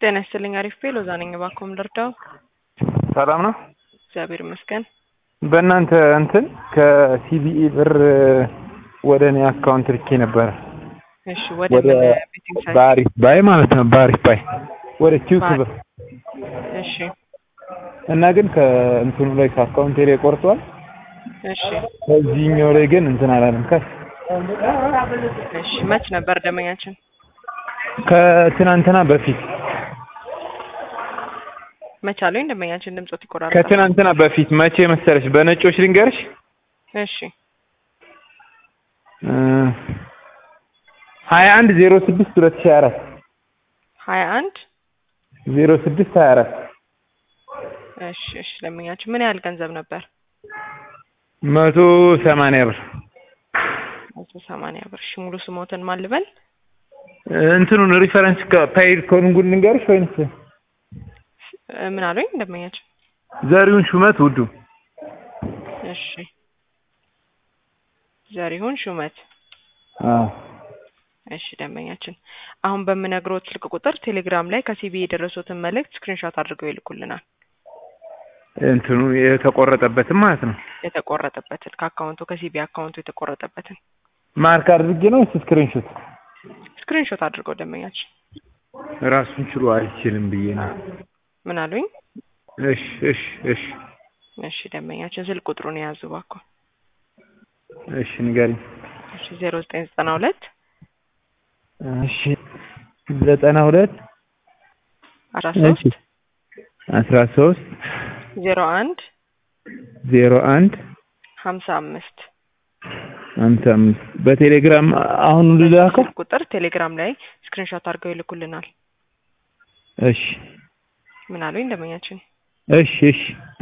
ጤና ይስጥልኝ። አሪፍ ቤ ሎዛ ነኝ። እባክዎ ምን ልርዳው? ሰላም ነው። እግዚአብሔር ይመስገን። በእናንተ እንትን ከሲቢኢ ብር ወደ እኔ አካውንት ልኬ ነበረ። እሺ፣ ወደ ወደ ምን ቤቲንግ ሳይት? በአሪፍ ባይ ማለት ነው። በአሪፍ ባይ ወደ ኪውክ ብር እሺ፣ እና ግን ከእንትኑ ላይ ከአካውንቴ ላይ ቆርጧል። እሺ፣ ከዚህኛው ላይ ግን እንትን አላለም። ከ እሺ። መች ነበር ደመኛችን? ከትናንትና በፊት መች አሉኝ ደመኛችን? ድምጾት ይቆራረጣል። ከትናንትና በፊት መቼ መሰለሽ? በነጮች ልንገርሽ እሺ፣ ሀያ አንድ ዜሮ ስድስት ሁለት ሺህ አራት ሀያ አንድ ዜሮ ስድስት ሀያ አራት እሺ፣ እሺ። ደመኛችን ምን ያህል ገንዘብ ነበር? መቶ ሰማንያ ብር መቶ ሰማንያ ብር። እሺ፣ ሙሉ ስሞትን ማን ልበል? እንትኑን ሪፈረንስ ከፓይድ ኮንጉን ልንገርሽ ወይንስ እ፣ ምን አሉኝ ደመኛችን? ዘሪሁን ሹመት ውዱ እሺ፣ ዘሪሁን ሹመት። አዎ እሺ ደንበኛችን፣ አሁን በምነግሮት ስልክ ቁጥር ቴሌግራም ላይ ከሲቢ የደረሱትን መልእክት ስክሪንሾት አድርገው ይልኩልናል። እንትኑ የተቆረጠበትም ማለት ነው። የተቆረጠበትን ከአካውንቱ ከሲቢ አካውንቱ የተቆረጠበትን ማርክ አድርጌ ነው ወይስ ስክሪንሾት? ስክሪንሾት አድርገው ደንበኛችን። ራሱን ችሎ አይችልም ብዬ ነው። ምን አሉኝ? እሺ እሺ እሺ እሺ ደንበኛችን፣ ስልክ ቁጥሩን የያዙ እባክዎ። እሺ ንገሪኝ። እሺ ዜሮ ዘጠኝ ዘጠና ሁለት እሺ ዘጠና ሁለት አስራ ሶስት አስራ ሶስት ዜሮ አንድ ዜሮ አንድ ሀምሳ አምስት ሀምሳ አምስት በቴሌግራም አሁን ልላከው። ስልክ ቁጥር ቴሌግራም ላይ ስክሪንሾት አድርገው ይልኩልናል። እሺ ምን አሉኝ ደንበኛችን? እሺ እሺ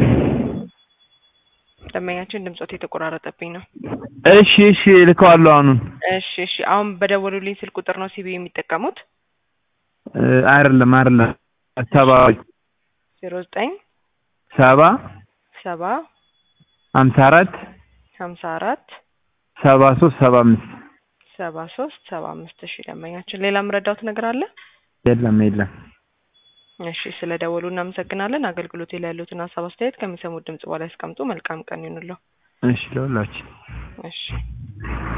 ደንበኛችን ድምጾት የተቆራረጠብኝ ነው። እሺ እሺ ልከዋለሁ አሁኑን። እሺ እሺ። አሁን በደወሉልኝ ስልክ ቁጥር ነው ሲቢ የሚጠቀሙት? እ፣ አይደለም አይደለም ሰባ ዜሮ ዘጠኝ ሰባ ሰባ ሀምሳ አራት ሀምሳ አራት ሰባ ሶስት ሰባ አምስት ሰባ ሶስት ሰባ አምስት እሺ ደንበኛችን፣ ሌላ የምረዳውት ነገር አለ? የለም የለም። እሺ ስለ ደወሉ እናመሰግናለን። አገልግሎት ላይ ያሉትን ሀሳብ አስተያየት ከሚሰሙት ድምጽ በኋላ ያስቀምጡ። መልካም ቀን ይሁንልዎ። እሺ ለሁላችን እሺ